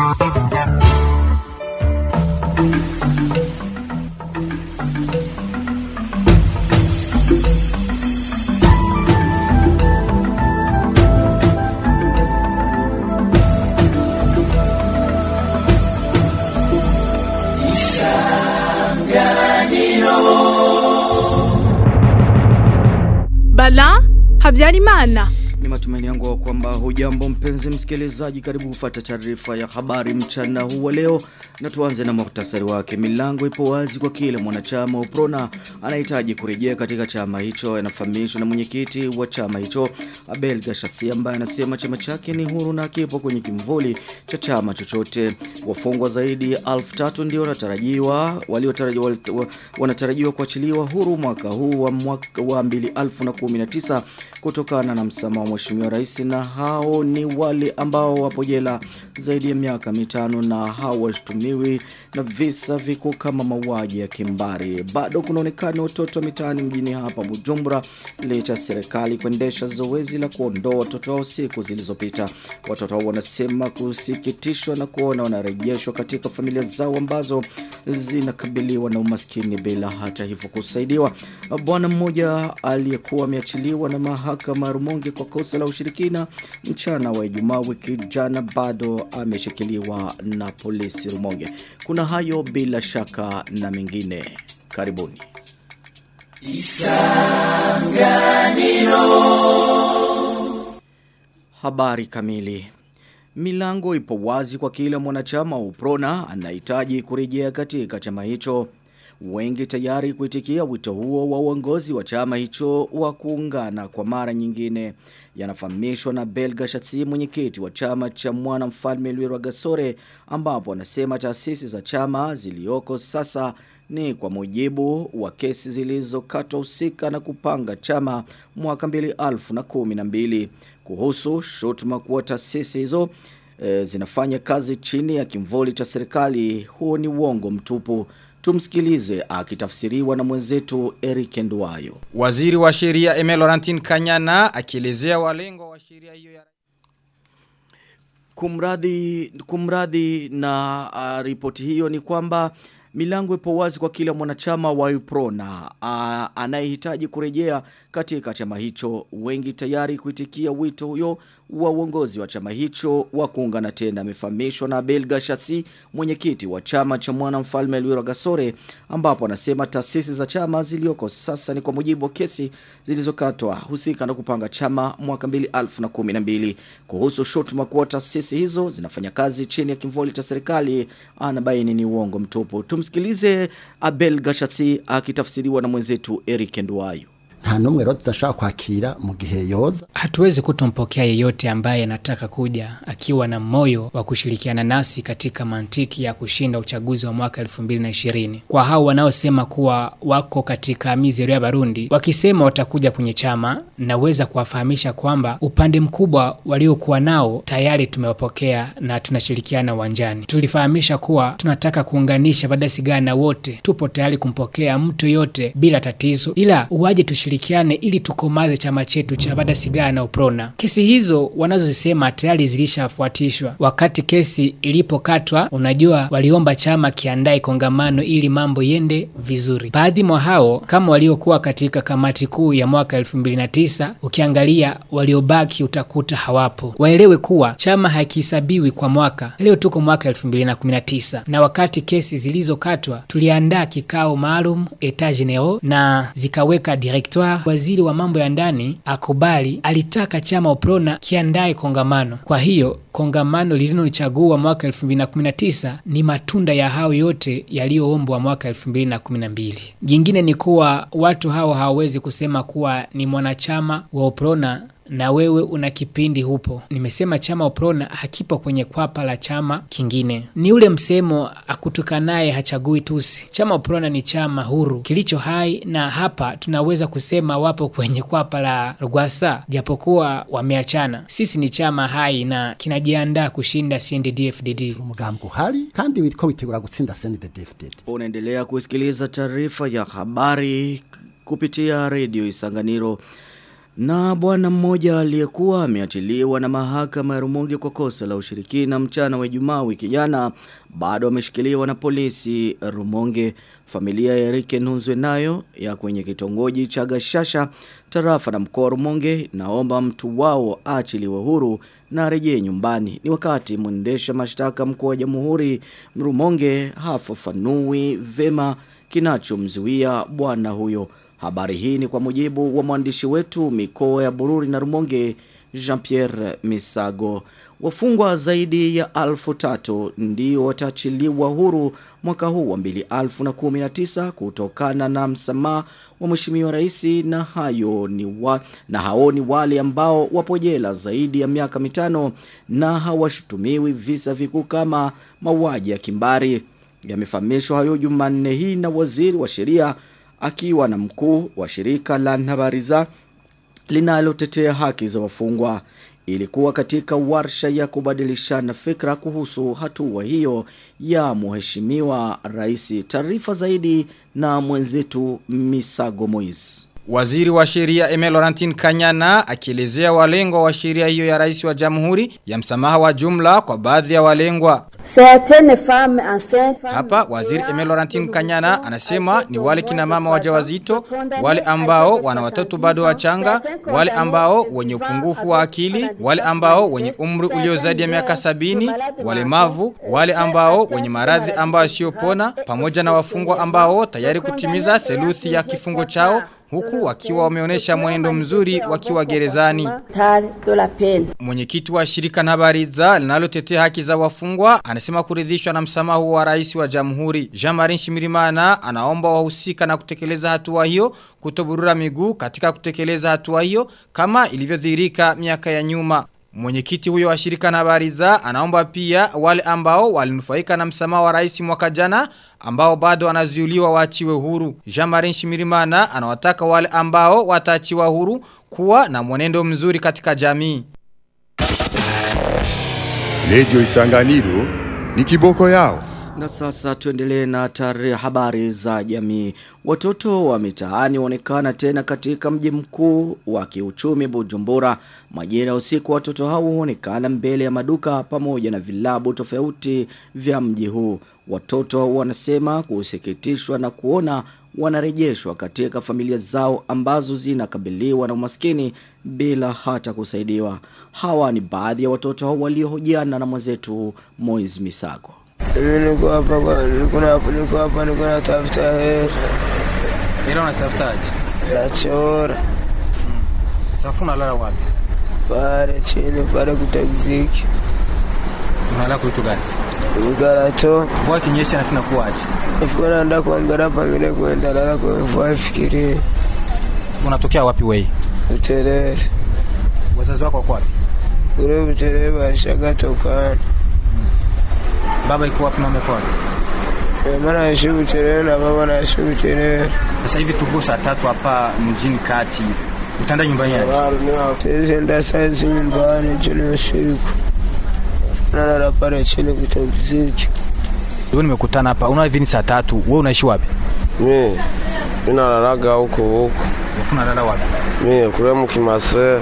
Bala Habyarimana. Ni matumaini yangu kwamba hujambo mpenzi msikilizaji karibu kufuata taarifa ya habari mchana huu wa leo na tuanze na muhtasari wake milango ipo wazi kwa kila mwanachama wa Uprona anahitaji kurejea katika chama hicho yanafahamishwa na mwenyekiti wa chama hicho Abel Gashasi ambaye anasema chama chake ni huru na kipo kwenye kimvuli cha chama chochote wafungwa zaidi ya 1000 ndio wanatarajiwa waliotarajiwa wanatarajiwa kuachiliwa huru mwaka huu wa mwaka wa 2019 kutokana na msamaha wa mheshimiwa rais na hao ni wale ambao wapo jela zaidi ya miaka mitano na hawashtumiwi na visa vikuu kama mauaji ya kimbari. Bado kunaonekana watoto mitaani mjini hapa Bujumbura licha ya serikali kuendesha zoezi la kuondoa watoto hao siku zilizopita. Watoto hao wanasema kusikitishwa na kuona wanarejeshwa katika familia zao ambazo zinakabiliwa na umaskini bila hata hivyo kusaidiwa. Bwana mmoja aliyekuwa ameachiliwa na mahakama Rumonge kwa kosa la ushirikina mchana wa Ijumaa wiki jana bado ameshikiliwa na polisi Rumonge. Kuna hayo bila shaka na mengine. Karibuni. Isanganiro Habari kamili Milango ipo wazi kwa kila mwanachama wa Uprona anahitaji kurejea katika chama hicho. Wengi tayari kuitikia wito huo wa uongozi wa chama hicho wa kuungana kwa mara nyingine. Yanafahamishwa na Belga Shatsi mwenyekiti wa chama cha mwana mfalme Lwirwa Gasore ambapo anasema taasisi za chama zilioko sasa ni kwa mujibu wa kesi zilizokatwa husika na kupanga chama mwaka 2012 kuhusu shutuma kuwa taasisi hizo e, zinafanya kazi chini ya kimvuli cha serikali huo ni uongo mtupu Tumsikilize akitafsiriwa na mwenzetu Eric Nduwayo. Waziri wa sheria Emel Laurentine Kanyana akielezea walengo wa sheria hiyo ya Kumradhi kumradhi na uh, ripoti hiyo ni kwamba milango ipo wazi kwa kila mwanachama wa Uprona uh, anayehitaji kurejea katika chama hicho wengi tayari kuitikia wito huyo wa uongozi wa chama hicho wa kuungana tena amefahamishwa na Abel Gashasi mwenyekiti wa chama cha mwana mfalme Lwira Gasore ambapo anasema taasisi za chama zilioko sasa ni kwa mujibu wa kesi zilizokatwa husika na kupanga chama mwaka 2012 kuhusu shutuma kuwa taasisi hizo zinafanya kazi chini ya kimvuli cha serikali anabaini ni uongo mtupu tumsikilize Abel Gashasi akitafsiriwa na mwenzetu Eric Nduwayo nta numwe rero tudashaka kwakira mu gihe yoza hatuwezi kutompokea yeyote ambaye anataka kuja akiwa na moyo wa kushirikiana nasi katika mantiki ya kushinda uchaguzi wa mwaka 2020 kwa hao wanaosema kuwa wako katika mizero ya Barundi wakisema watakuja kwenye chama naweza kuwafahamisha kwamba upande mkubwa waliokuwa nao tayari tumewapokea na tunashirikiana uwanjani tulifahamisha kuwa tunataka kuunganisha Badasigana wote tupo tayari kumpokea mtu yote bila tatizo ila uwaje tushirikiane ili tukomaze chama chetu cha Badasigana na Uprona. Kesi hizo wanazozisema tayari zilishafuatishwa. Wakati kesi ilipokatwa, unajua waliomba chama kiandae kongamano ili mambo yende vizuri. Baadhi mwa hao kama waliokuwa katika kamati kuu ya mwaka 2009, ukiangalia waliobaki utakuta hawapo. Waelewe kuwa chama hakihesabiwi kwa mwaka. Leo tuko mwaka 2019 na wakati kesi zilizokatwa tuliandaa kikao maalum etat general na zikaweka directoire waziri wa mambo ya ndani akubali alitaka chama Uprona kiandae kongamano. Kwa hiyo kongamano lililolichagua mwaka 2019 ni matunda ya hao yote yaliyoombwa mwaka 2012. Jingine ni kuwa watu hao hawawezi kusema kuwa ni mwanachama wa Uprona na wewe una kipindi hupo. Nimesema chama Uprona hakipo kwenye kwapa la chama kingine. Ni ule msemo akutukanaye hachagui tusi. Chama Uprona ni chama huru kilicho hai, na hapa tunaweza kusema wapo kwenye kwapa la Rwasa japokuwa wameachana. Sisi ni chama hai na kinajiandaa kushinda CNDD-FDD. umugambi uhari kandi witwa witegura gutsinda CNDD-FDD Unaendelea kusikiliza taarifa ya habari kupitia redio Isanganiro Na bwana mmoja aliyekuwa ameachiliwa na mahakama ya Rumonge kwa kosa la ushirikina mchana wa Ijumaa wiki jana bado ameshikiliwa na polisi Rumonge. Familia ya Erike Nunzwe nayo ya kwenye kitongoji cha Gashasha tarafa na mkoa wa Rumonge naomba mtu wao achiliwe huru na rejee nyumbani. Ni wakati mwendesha mashtaka mkuu wa Jamhuri Rumonge hafafanui vema kinachomzuia bwana huyo. Habari hii ni kwa mujibu wa mwandishi wetu mikoa ya Bururi na Rumonge Jean-Pierre Misago. Wafungwa zaidi ya alfu tatu ndio wataachiliwa huru mwaka huu wa mbili alfu na kumi na tisa kutokana na msamaha wa mheshimiwa rais na hayo ni wa, na hao ni wale ambao wapo jela zaidi ya miaka mitano na hawashutumiwi visa vikuu kama mauaji ya kimbari. Yamefahamishwa hayo Jumanne hii na waziri wa sheria akiwa na mkuu wa shirika la Nhabariza linalotetea haki za wafungwa. Ilikuwa katika warsha ya kubadilishana fikra kuhusu hatua hiyo ya mheshimiwa rais. Taarifa zaidi na mwenzetu Misago Moise. Waziri wa sheria Emel Laurentine Kanyana akielezea walengwa wa sheria hiyo ya rais wa jamhuri ya msamaha wa jumla kwa baadhi ya walengwa. Hapa waziri Emel Laurentine Kanyana anasema ni wale kina mama wajawazito, wale ambao wana watoto bado wachanga, wale ambao wenye upungufu wa akili, wale ambao wenye umri ulio zaidi ya miaka sabini, walemavu, wale ambao wenye maradhi ambao yasiyopona, pamoja na wafungwa ambao tayari kutimiza theluthi ya kifungo chao huku wakiwa wameonyesha mwenendo mzuri wakiwa gerezani. Mwenyekiti wa shirika na habariza linalotetea haki za wafungwa anasema kuridhishwa na msamaha wa rais wa jamhuri. Jean-Marie Shimirimana anaomba wahusika na kutekeleza hatua hiyo kutoburura miguu katika kutekeleza hatua hiyo kama ilivyodhihirika miaka ya nyuma. Mwenyekiti huyo wa shirika na habari za anaomba pia wale ambao walinufaika na msamaha wa rais mwaka jana ambao bado wanazuiliwa waachiwe huru. Jean-Marie Shimirimana anawataka wale ambao wataachiwa huru kuwa na mwenendo mzuri katika jamii. Lejo Isanganiro ni kiboko yao. Na sasa tuendelee na tarehe habari za jamii. Watoto wa mitaani waonekana tena katika mji mkuu wa kiuchumi Bujumbura. Majira usiku watoto hao huonekana mbele ya maduka pamoja na vilabu tofauti vya mji huu. Watoto wanasema kusikitishwa na kuona wanarejeshwa katika familia zao ambazo zinakabiliwa na umaskini bila hata kusaidiwa. Hawa ni baadhi ya watoto hao waliohojiana na mwenzetu Moiz Misago. Mimi niko hapa kwa niko hapa niko hapa niko natafuta hela. Hela unatafutaje? Nachora Sasa unalala wapi? pale chini pale kutagziki. Unalala kwa kitu gani? Mgarato. Kwa kinyesha nafina kuaje? Nifika naenda kuangalia pangine kwenda lala kwa mvua fikirie. Unatokea wapi wewe? Utelele. Wazazi wako wako wapi? Ule utelele bashaga tokana. Baba iko wapi na umeko wapi? Mama naishi utelele na baba naishi utelele. Sasa hivi tuko saa tatu hapa mjini kati. Utaenda nyumbani yaje? Sisi enda saizi nyumbani juni usiku. Nalala pale chini kutagziki. Leo nimekutana hapa. Una hivi ni saa tatu. Wewe unaishi wapi? Mi ninalalaga huko huko. Alafu unalala wapi? Mi kule mkimase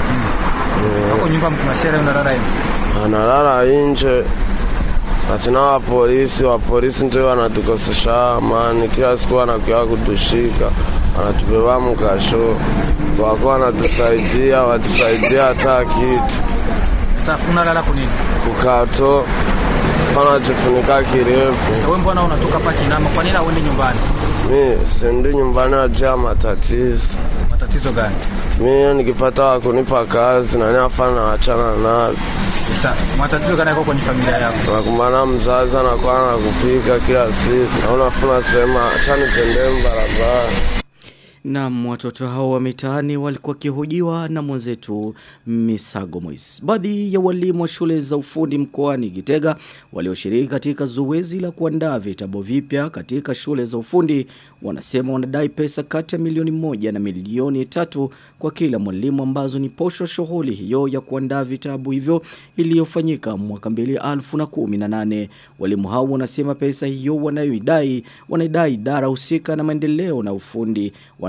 Hapo nyumba mkimasera unalala hivi. analala nje atina wa polisi wa polisi ndio wanatukosesha amani, kila siku wanakuja kutushika, wanatubeba mkasho, wako wanatusaidia, watusaidia hata kitu Sasa unalala kwa nini? kukato wanajifunika kirefu. Sasa wewe mbona unatoka hapa kinama? Kwa nini uende nyumbani? Mi siendi nyumbani wajaa matatizo. Matatizo gani? Mi nikipata wakunipa kazi nani afana wachana navyo Sasa matatizo gani yako kwenye familia yako? nakumbana mzazi anakuwa anakupika kila siku na unafuna sema acha nitendee barabara Na watoto hao wa mitaani walikuwa kihojiwa na mwenzetu Misago Mois. Baadhi ya walimu wa shule za ufundi mkoani Gitega walioshiriki katika zoezi la kuandaa vitabu vipya katika shule za ufundi wanasema wanadai pesa kati ya milioni moja na milioni tatu kwa kila mwalimu ambazo ni posho shughuli hiyo ya kuandaa vitabu hivyo iliyofanyika mwaka 2018. Walimu hao wanasema pesa hiyo wanayoidai wanaidai idara husika na maendeleo na ufundi wana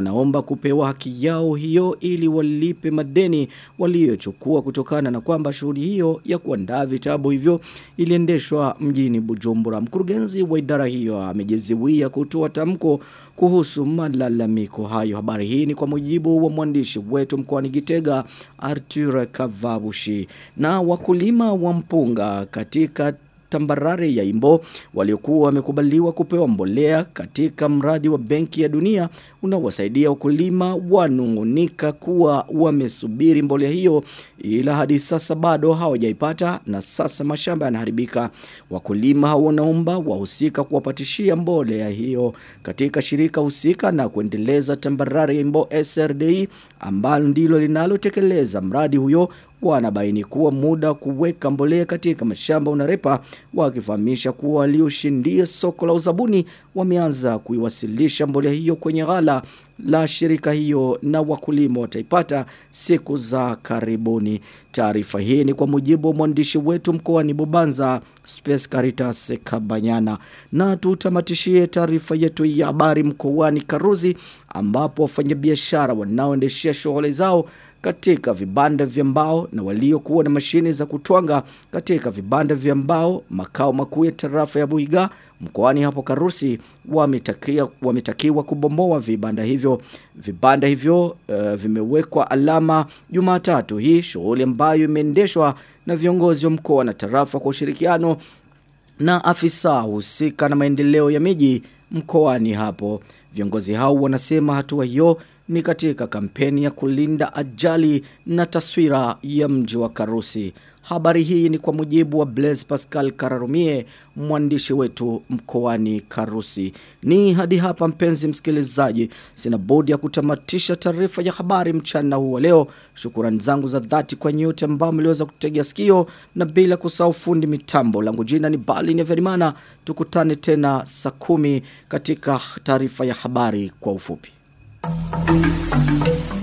wanaomba kupewa haki yao hiyo ili walipe madeni waliochukua kutokana na kwamba shughuli hiyo ya kuandaa vitabu hivyo iliendeshwa mjini Bujumbura. Mkurugenzi wa idara hiyo amejiziwia kutoa tamko kuhusu malalamiko hayo. Habari hii ni kwa mujibu wa mwandishi wetu mkoani Gitega Arthur Kavabushi. Na wakulima wa mpunga katika tambarare ya Imbo waliokuwa wamekubaliwa kupewa mbolea katika mradi wa Benki ya Dunia unaowasaidia wakulima wanungunika kuwa wamesubiri mbolea hiyo ila hadi sasa bado hawajaipata na sasa mashamba yanaharibika wakulima hao wanaomba wahusika kuwapatishia mbolea hiyo katika shirika husika na kuendeleza tambarare ya Imbo SRDI ambalo ndilo linalotekeleza mradi huyo wanabaini kuwa muda kuweka mbolea katika mashamba unarepa wakifahamisha kuwa walioshindia soko la uzabuni wameanza kuiwasilisha mbolea hiyo kwenye ghala la shirika hiyo na wakulima wataipata siku za karibuni. Taarifa hii ni kwa mujibu wa mwandishi wetu mkoani Bubanza Space Caritas Kabanyana. Na tutamatishie taarifa yetu ya habari mkoani Karuzi ambapo wafanyabiashara wanaoendeshea shughuli zao katika vibanda vya mbao na waliokuwa na mashine za kutwanga katika vibanda vya mbao makao makuu ya tarafa ya Buiga mkoani hapo Karusi wametakia wametakiwa kubomoa vibanda hivyo vibanda hivyo uh, vimewekwa alama Jumatatu hii shughuli ambayo imeendeshwa na viongozi wa mkoa na tarafa kwa ushirikiano na afisa husika na maendeleo ya miji mkoani hapo viongozi hao wanasema hatua hiyo ni katika kampeni ya kulinda ajali na taswira ya mji wa Karusi. Habari hii ni kwa mujibu wa Blaise Pascal Kararumie, mwandishi wetu mkoani Karusi. Ni hadi hapa mpenzi msikilizaji, sina budi ya kutamatisha taarifa ya habari mchana huu wa leo. Shukrani zangu za dhati kwa nyote ambao mliweza kutegea sikio na bila kusahau fundi mitambo. Langu jina ni Bali Neverimana. Tukutane tena saa kumi katika taarifa ya habari kwa ufupi. Thank you.